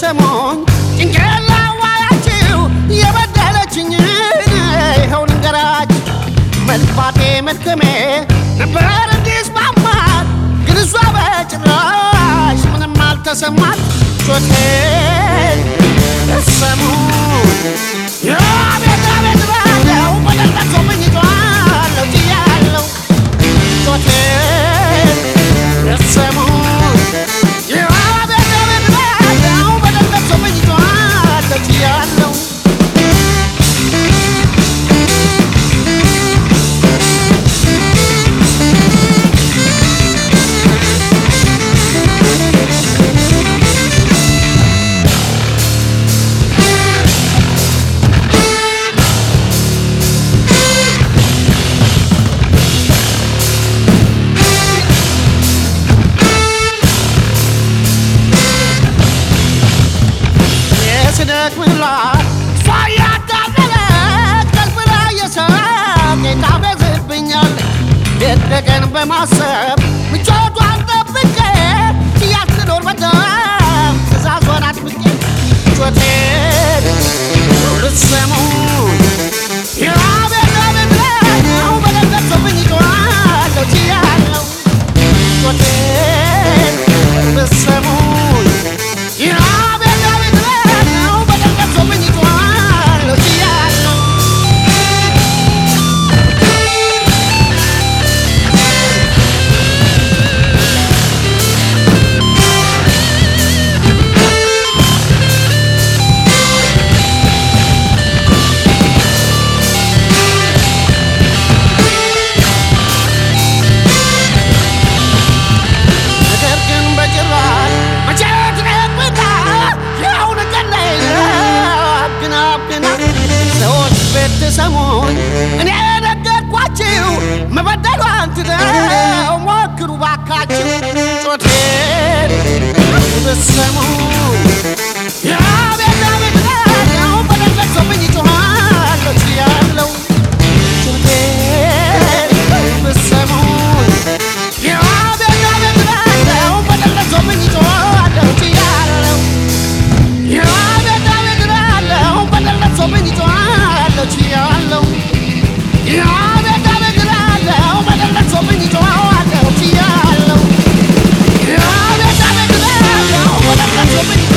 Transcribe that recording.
ብትሰሙኝ ጭንቄን ላዋያችሁ የበደለችኝን ይኸው ልንገራችሁ መልፋቴ መድከሜ ነበር እንዲስማማት ግን እሷ በጭራሽ ምንም አልተሰማት ጮቴን ሰሙ የቤት ቤት ባለው በደረሰብኝ ጮኻለሁ ችያለሁ ጮቴን ሰሙ የቤት ቤት ባለው በደረሰብኝ ጮኻለሁ ችያለሁ የስደክምላት እሷ እያታለለች ቀልብላ የሳቅ ታበዝብኛል የደቀን በማሰብ ምቾቷን ጠብቄ እያትኖር በጣም ትእዛዟን አጥብቄ ጮቴን ልትሰሙ የአቤት አቤት ነው በደረሰብኝ ጮኻለሁ ችያለሁ ጮቴን ልትሰሙ የአቤት አቤት ነው በደረሰብኝ ጮኻለሁ ችያለሁ ነገር ግን በጭራሽ መቼ ትነግብታ የአሁን ቀን ላይ አብግና አብግና ሰዎች ብትሰሙኝ እኔ ነገርኳችሁ መበደሏን ትተው ሞክሩ ባካችሁ ጮቴን ብትሰሙ የአቤት አቤት ነው በደረሰብኝ ጮኻለሁ ችያለሁ ጮቴን ብትሰሙኝ የአቤት አቤት ነው በደረሰብኝ ጮኻለሁ ችያለሁ የአቤት አቤት ነው በደረሰብኝ ጮኻለሁ ችያለሁ የአቤት አቤት ነው በደረሰብኝ ጮኻለሁ ችያለሁ የአቤት አቤት ነው በደረሰብኝ